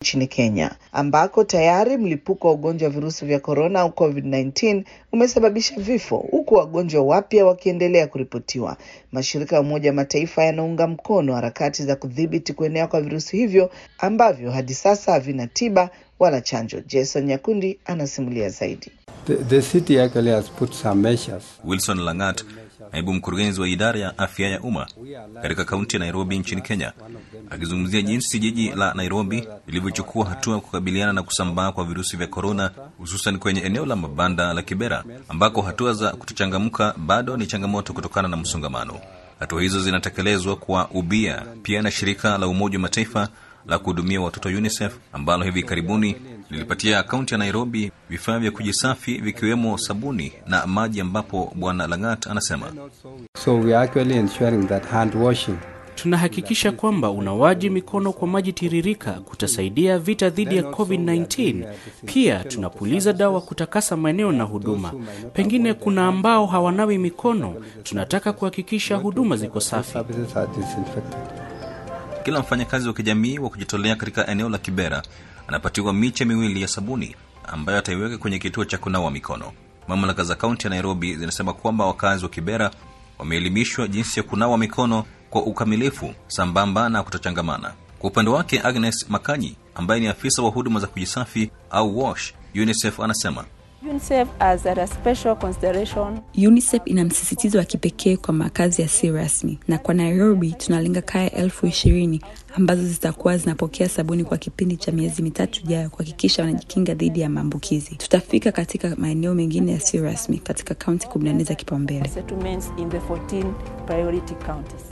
nchini Kenya, ambako tayari mlipuko wa ugonjwa wa virusi vya korona au COVID-19 umesababisha vifo huku wagonjwa wapya wakiendelea kuripotiwa. Mashirika ya Umoja wa Mataifa yanaunga mkono harakati za kudhibiti kuenea kwa virusi hivyo ambavyo hadi sasa havina tiba wala chanjo. Jason Nyakundi anasimulia zaidi. The, the city actually has put some measures. Wilson Langat, naibu mkurugenzi wa idara ya afya ya umma katika kaunti ya Nairobi nchini Kenya, akizungumzia jinsi jiji la Nairobi lilivyochukua hatua kukabiliana na kusambaa kwa virusi vya korona, hususan kwenye eneo la mabanda la Kibera ambako hatua za kutochangamka bado ni changamoto kutokana na msongamano. Hatua hizo zinatekelezwa kwa ubia pia na shirika la Umoja wa Mataifa la kuhudumia watoto UNICEF ambalo hivi karibuni lilipatia kaunti ya Nairobi vifaa vya kujisafi vikiwemo sabuni na maji, ambapo Bwana Langat anasema So we are actually ensuring that hand washing Tunahakikisha kwamba unawaji mikono kwa maji tiririka kutasaidia vita dhidi ya COVID-19. Pia tunapuliza dawa kutakasa maeneo na huduma. Pengine kuna ambao hawanawi mikono, tunataka kuhakikisha huduma ziko safi. services are disinfected. kila mfanyakazi wa kijamii wa kujitolea katika eneo la Kibera anapatiwa miche miwili ya sabuni ambayo ataiweka kwenye kituo cha kunawa mikono. Mamlaka za kaunti ya Nairobi zinasema kwamba wakazi wa Kibera wameelimishwa jinsi ya kunawa mikono kwa ukamilifu sambamba na kutochangamana. Kwa upande wake, Agnes Makanyi ambaye ni afisa wa huduma za kujisafi au WASH UNICEF anasema UNICEF has a special consideration UNICEF ina msisitizo wa kipekee kwa makazi yasiyo rasmi, na kwa Nairobi tunalenga kaya elfu ishirini ambazo zitakuwa zinapokea sabuni kwa kipindi cha miezi mitatu ijayo kuhakikisha wanajikinga dhidi ya maambukizi. Tutafika katika maeneo mengine yasiyo rasmi katika kaunti 14 za kipaumbele. settlements in the 14 priority counties.